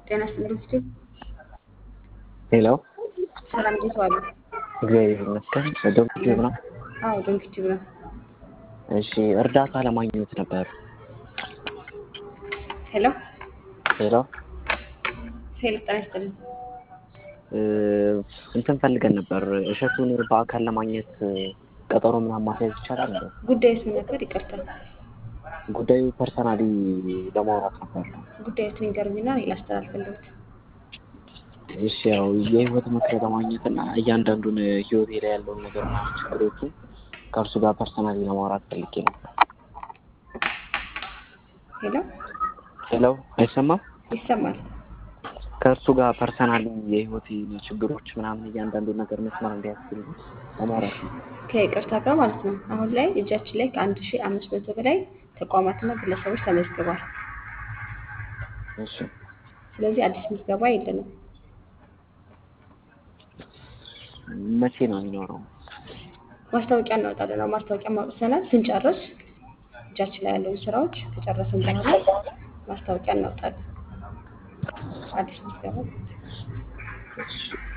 ጤና ይስጥልኝ ፊቱ ሄሎ ሰላም፣ እንዴት ዋሉ? እግዚአብሔር ይመስገን። ዶክቲቭ ነው። አዎ ዶንኪቲቭ ነው። እሺ እርዳታ ለማግኘት ነበር። ሄሎ ሄሎ ሄሎ፣ ጤና ይስጥልኝ። እ፣ እንትን ፈልገን ነበር እሸቱን በአካል ለማግኘት ቀጠሮ ምናምን ማስያዝ ይቻላል እንዴ? ጉዳዩስ ምን ነበር? ይቅርታ ጉዳዩ ፐርሰናሊ ለማውራት ነበር። ጉዳዩትን ይገርምና እኔ ላስተላልፍልዎት። እሺ ያው የህይወት ምክር ለማግኘት እና እያንዳንዱን ህይወቴ ላይ ያለውን ነገር ምናምን ችግሮቹ ከእርሱ ጋር ፐርሰናሊ ለማውራት ፈልጌ ነበር። ሄሎ ሄሎ አይሰማም? ይሰማል? ከእርሱ ጋር ፐርሰናሊ የህይወቴ ችግሮች ምናምን እያንዳንዱ ነገር መስመር እንዲያስችል ለማውራት ነው። ከይቅርታ ጋር ማለት ነው። አሁን ላይ እጃችን ላይ ከአንድ ሺህ አምስት መቶ በላይ ተቋማትና ግለሰቦች ተመዝግቧል። እሺ ስለዚህ አዲስ ምዝገባ የለንም። መቼ ነው የሚኖረው? ማስታወቂያ እናወጣለን። አሁን ማስታወቂያ ማውጥተናል። ስንጨርስ እጃችን ላይ ያለውን ስራዎች ከጨረስን በኋላ ማስታወቂያ እናወጣለን። አዲስ ምዝገባ እሺ